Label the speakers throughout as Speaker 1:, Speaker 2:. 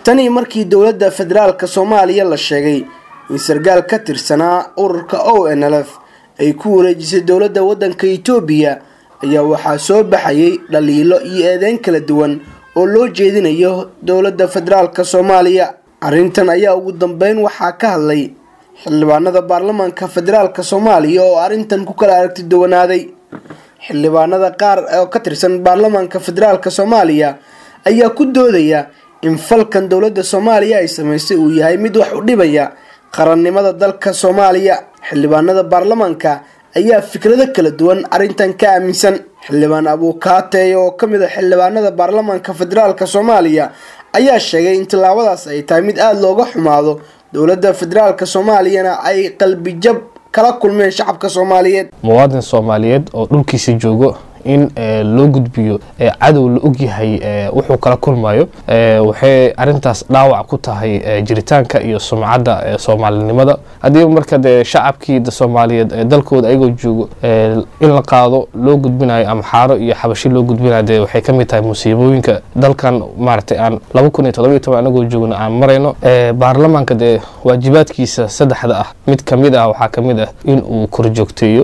Speaker 1: tanii markii dowladda federaalka soomaaliya la sheegay in sarkaal ka tirsanaa ururka o n l f ay ku wareejisay dowladda waddanka itoobiya ayaa waxaa soo baxayay dhaliilo iyo eedeyn kala duwan oo loo jeedinayo dowladda federaalka soomaaliya arrintan ayaa ugu dambeyn waxaa ka hadlay xildhibaanada baarlamaanka federaalka soomaaliya oo arrintan ku kala aragti duwanaaday xildhibaanada qaar oo ka tirsan baarlamaanka federaalka soomaaliya ayaa ku doodaya in falkan dowladda soomaaliya ay sameysay uu yahay mid wax u dhibaya qarannimada dalka soomaaliya xildhibaanada baarlamaanka ayaa fikrado kala duwan arrintan ka aaminsan xildhibaan abuukaatey oo ka mid a xildhibaanada baarlamaanka federaalka soomaaliya ayaa sheegay in tallaabadaas ay tahay mid aada looga xumaado dowladda federaalka soomaaliyana ay qalbijab kala kulmeen shacabka soomaaliyeed
Speaker 2: muwaadin soomaaliyeed oo dhulkiisa joogo in loo gudbiyo cadow la ogyahay wuxuu kala kulmayo waxay arintaas dhaawac ku tahay jiritaanka iyo sumcadda soomaalinimada haddii marka dee shacabkii soomaaliyeed dalkooda ayagoo joogo in la qaado loo gudbinayo ama xaaro iyo xabashi loo gudbinayo dee waxay ka mid tahay musiibooyinka dalkan maaragtay aan laba kun iyo todoba iyo toban anagoo joogno aan marayno baarlamaanka dee waajibaadkiisa saddexda ah mid ka mid ah waxaa ka mid ah in uu korjoogteeyo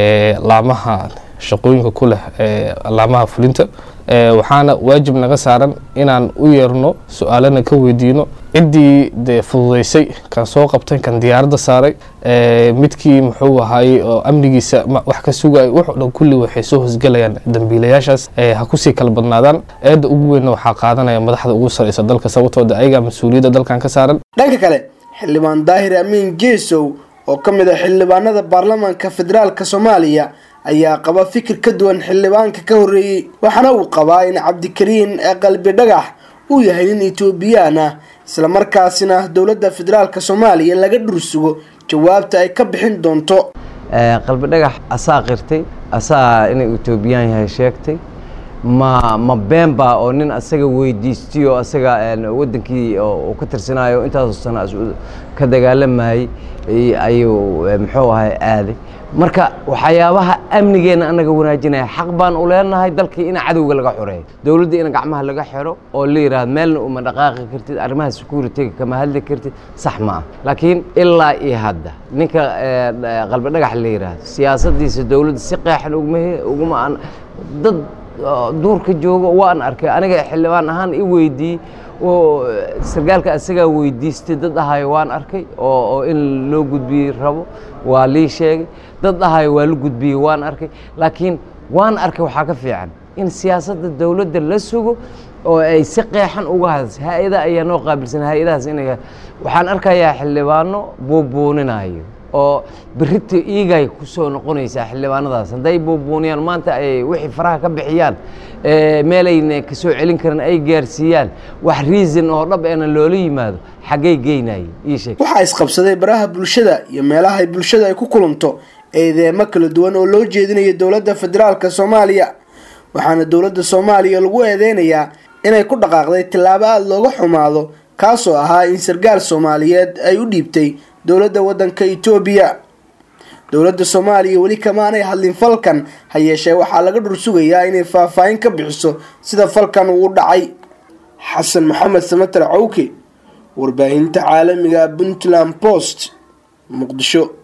Speaker 2: laamaha shaqooyinka ku leh alaamaha fulinta waxaana waajib naga saaran inaan u yeerno su-aalana ka weydiino ciddii dee fududeysay kan soo qabtay kan diyaaradda saaray midkii muxuu ahaayey oo amnigiisa wax ka sugay wuxuu dhan kulli waxay soo hosgelayaan dambiilayaashaas ha kusii kala badnaadaan eedda ugu weynna waxaa qaadanaya madaxda ugu sareysa dalka sababtooda ayagaa mas-uuliyadda dalkan ka saaran
Speaker 1: dhanka kale xildhibaan daahir amiin jeesow oo ka mid a xildhibaanada baarlamaanka federaalka soomaaliya ayaa qaba fikir ka duwan xildhibaanka ka horreeyey waxaana uu qabaa in cabdikariin ee qalbi dhagax uu yahay nin etoobiyaan ah islamarkaasina dowladda federaalka soomaaliya laga dhursugo jawaabta ay ka bixin doonto
Speaker 3: qalbi dhagax asaa qirtay asaa inuu etoobiyaan yahay sheegtay ma ma been baa oo nin asaga weydiistay oo asaga waddankii uu ka tirsanayo intaasoo sana ka dagaalamayey ayuu muxuu ahay aaday marka waxyaabaha amnigeenna anaga wanaajinaya xaq baan u leenahay dalkii in cadowga laga xoreeyo dowladda in gacmaha laga xiro oo la yidhahdo meelna uma dhaqaaqi kartid arrimaha security-ga kama hadli kartid sax ma ah laakiin ilaa iyo hadda ninka qalbi dhagax la yidhaahdo siyaasaddiisa dowladda si qeexan uguma uguma aan dad duurka jooga waan arkay aniga xildhibaan ahaan i weydiiyey oo sarkaalka asagaa weydiistay dad ahayo waan arkay oo in loo gudbiyey rabo waa lii sheegay dad ahayo waa la gudbiyey waan arkay laakiin waan arkay waxaa ka fiican in siyaasadda dowladda la sugo oo ay si qeexan uga hadasay hay-ada ayaa noo qaabilsan hay-adahaas inay waxaan arkayaa xildhibaano buubuuninayo oo berita iigay ku soo noqonaysaa xildhibaanadaas hadday buubuuniyaan maanta ay wixii faraha ka bixiyaan meelayna ka soo celin karin ay gaarsiiyaan wax reason oo dhab eena loola yimaado xaggay geynayay ii sheeg
Speaker 1: waxaa isqabsaday baraha bulshada iyo meelaha ay bulshada ay ku kulanto eedeemo kala duwan oo loo jeedinayo dowladda federaalka soomaaliya waxaana dowladda soomaaliya lagu eedeynayaa inay ku dhaqaaqday tillaabo aada looga xumaado kaasoo ahaa in sarkaal soomaaliyeed ay u dhiibtay dowladda waddanka etoobiya dowladda soomaaliya weli kamaanay hadlin falkan ha yeeshee waxaa laga dhur sugayaa inay faahfaahin ka bixiso sida falkan uu dhacay xasan maxamed samatar cawke warbaahinta caalamiga puntland post muqdisho